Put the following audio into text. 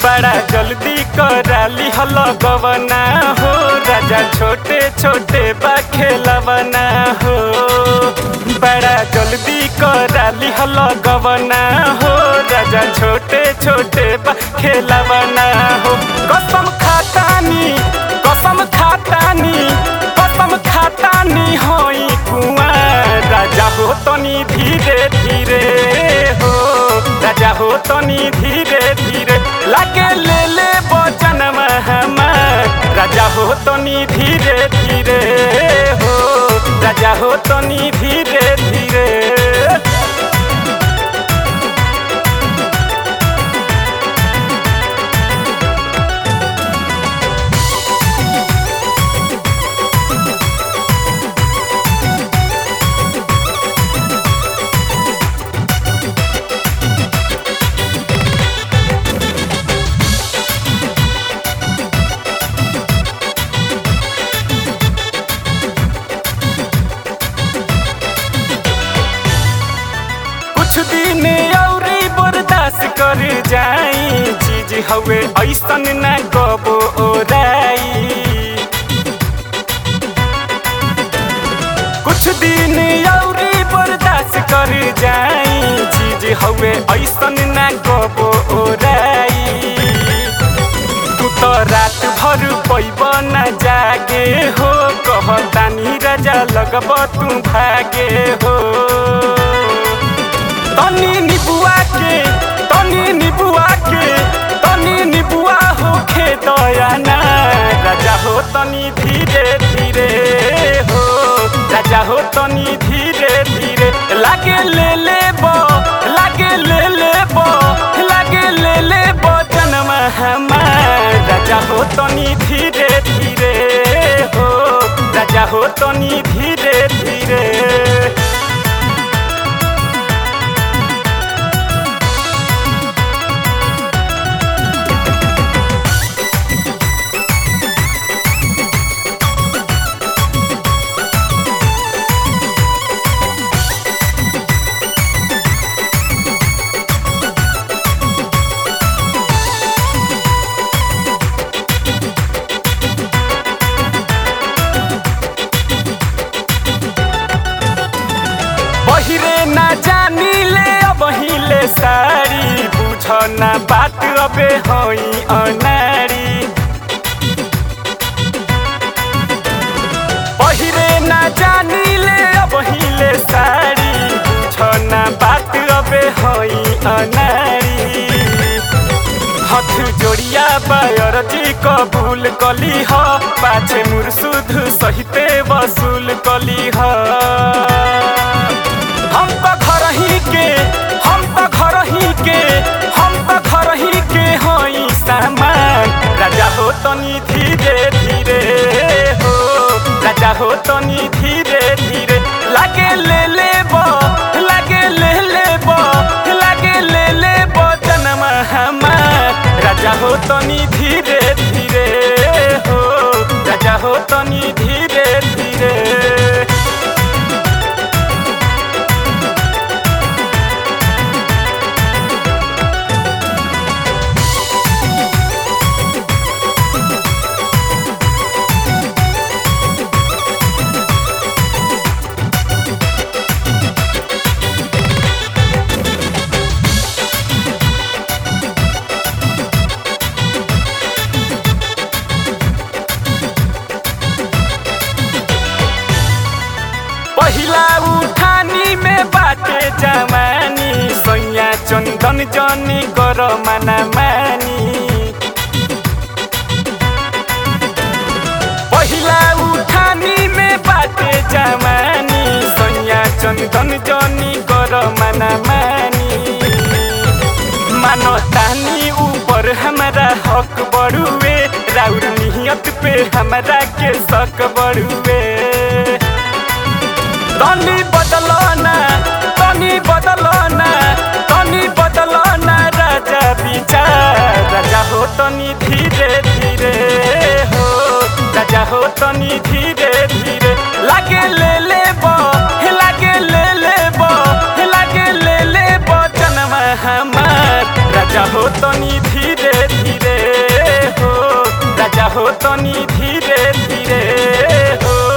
बड़ा जल्दी कराली हल गवना हो राजा छोटे छोटे बा खेलवना हो बड़ा जल्दी कराली हल गवना हो राजा छोटे छोटे बा खेलवना हो कसम खातानी कसम खातानी कसम खातानी होई कुआं राजा हो तनी धीरे धीरे हो राजा हो तनी धीरे धीरे लागे ले ले बचन हमार राजा हो तनी धीरे धीरे हो राजा हो तनी धीरे धीरे कुछ दिन औरी बर्दाश्त कर जाई चीज हवे ऐसन ना कबो ओराई कुछ दिन औरी बर्दाश्त कर जाई चीज हवे ऐसन ना कबो ओराई तू तो रात भर पैब न जागे हो कहतानी राजा लगब तू भागे हो तनी निबुआ के तनी निबुआ के तनी निबुआ हो खे दयाना राजा हो तनी धीरे धीरे हो राजा हो तनी धीरे धीरे लागे ले ले बो लागे ले ले बो लागे ले ले बो जन्म हमार राजा हो तनी धीरे धीरे हो राजा हो तनी धीरे धीरे बहिरे ना जानी ले अब हिले सारी बुझ ना बात अबे हई अनारी बहिरे ना जानी ले अब हिले सारी बुझ ना बात अबे हई अनारी हथ जोड़िया बायर जी कबूल कली ह पाछे मुरसुद सहिते वसूल कली ह हम तो घर ही के हम तो घर ही के हम तो घर ही के हई सामान राजा हो तनी धीरे धीरे हो राजा हो तनी धीरे धीरे लागे ले ले बो लागे ले ले बो लागे ले ले बो जन्म हमार राजा हो तनी धीरे धीरे हो राजा हो तनी धीरे धीरे पहिला उठानी में बाटे जवानी सैया चंदन जनी कर मना मानी पहिला उठानी में बाटे जवानी सैया चंदन जनी कर मना मानी मानो तानी ऊपर हमारा हक बड़ुए राउर नियत पे हमारा के शक बड़ुए तनी बदलना तनी बदलना तनी बदलना राजा विचार राजा हो तनी धीरे धीरे हो राजा हो तनी धीरे धीरे लागे ले ले बो लागे ले ले बो लागे ले ले बो जन्म हमार राजा हो तनी धीरे धीरे हो राजा हो तनी धीरे धीरे हो